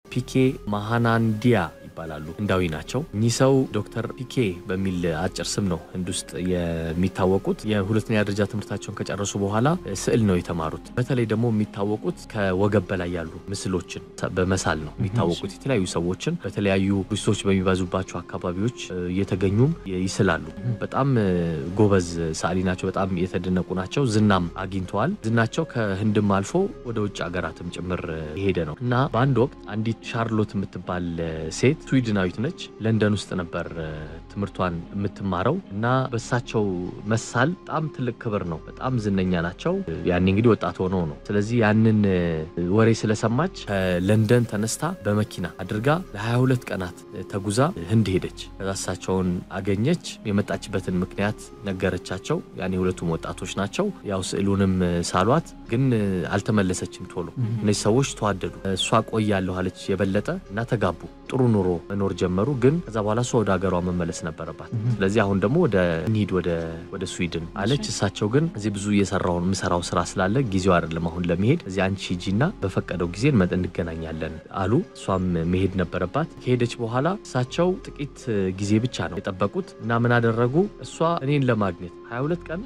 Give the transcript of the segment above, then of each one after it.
ፒኬ ማሃናንዲያ ይባላሉ። ህንዳዊ ናቸው። እኚህ ሰው ዶክተር ፒኬ በሚል አጭር ስም ነው ህንድ ውስጥ የሚታወቁት። የሁለተኛ ደረጃ ትምህርታቸውን ከጨረሱ በኋላ ስዕል ነው የተማሩት። በተለይ ደግሞ የሚታወቁት ከወገብ በላይ ያሉ ምስሎችን በመሳል ነው የሚታወቁት። የተለያዩ ሰዎችን በተለያዩ ቱሪስቶች በሚበዙባቸው አካባቢዎች እየተገኙም ይስላሉ። በጣም ጎበዝ ሰዓሊ ናቸው። በጣም የተደነቁ ናቸው። ዝናም አግኝተዋል። ዝናቸው ከህንድም አልፎ ወደ ውጭ ሀገራትም ጭምር የሄደ ነው እና በአንድ ወቅት አንዲት ሻርሎት የምትባል ሴት ስዊድናዊት ነች። ለንደን ውስጥ ነበር ትምህርቷን የምትማረው እና በሳቸው መሳል በጣም ትልቅ ክብር ነው። በጣም ዝነኛ ናቸው። ያኔ እንግዲህ ወጣት ሆነው ነው። ስለዚህ ያንን ወሬ ስለሰማች ከለንደን ተነስታ በመኪና አድርጋ ለ22 ቀናት ተጉዛ ህንድ ሄደች። ከዛ እሳቸውን አገኘች። የመጣችበትን ምክንያት ነገረቻቸው። ያኔ ሁለቱም ወጣቶች ናቸው። ያው ስዕሉንም ሳሏት፣ ግን አልተመለሰችም ቶሎ። እነዚህ ሰዎች ተዋደዱ። እሷ ቆያለሁ አለች የበለጠ እና ተጋቡ። ጥሩ ኑሮ መኖር ጀመሩ። ግን ከዛ በኋላ እሷ ወደ ሀገሯ መመለስ ነበረባት። ስለዚህ አሁን ደግሞ ወደ እንሂድ ወደ ስዊድን አለች። እሳቸው ግን እዚህ ብዙ እየሰራውን የምሰራው ስራ ስላለ ጊዜው አይደለም አሁን ለመሄድ እዚህ አንቺ ሂጂና በፈቀደው ጊዜ እንመጥ እንገናኛለን አሉ። እሷም መሄድ ነበረባት። ከሄደች በኋላ እሳቸው ጥቂት ጊዜ ብቻ ነው የጠበቁት እና ምን አደረጉ? እሷ እኔን ለማግኘት 22 ቀን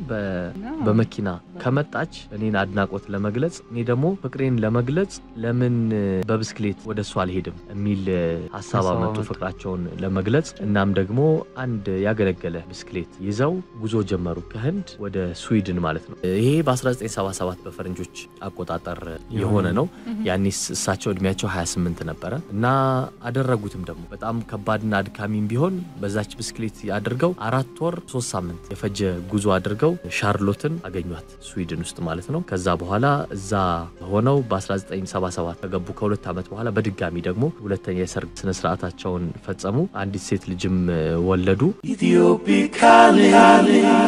በመኪና ከመጣች እኔን አድናቆት ለመግለጽ እኔ ደግሞ ፍቅሬን ለመግለጽ ለምን በብስክሌት ወደ እሷ አልሄድም የሚል ሀሳብ አመጡ ፍቅራቸውን ለመግለጽ። እናም ደግሞ አንድ ያገለገለ ብስክሌት ይዘው ጉዞ ጀመሩ ከህንድ ወደ ስዊድን ማለት ነው። ይሄ በ1977 በፈረንጆች አቆጣጠር የሆነ ነው። ያኔ እሳቸው እድሜያቸው 28 ነበረ እና አደረጉትም ደግሞ በጣም ከባድና አድካሚም ቢሆን በዛች ብስክሌት አድርገው አራት ወር ሶስት ሳምንት የፈጀ ጉዞ አድርገው ሻርሎትን አገኟት ስዊድን ውስጥ ማለት ነው። ከዛ በኋላ እዛ ሆነው በ1977 ከገቡ ከሁለት ዓመት በኋላ በድጋሚ ደግሞ ሁለተኛ የሰርግ ስነስርዓታቸውን ፈጸሙ። አንዲት ሴት ልጅም ወለዱ።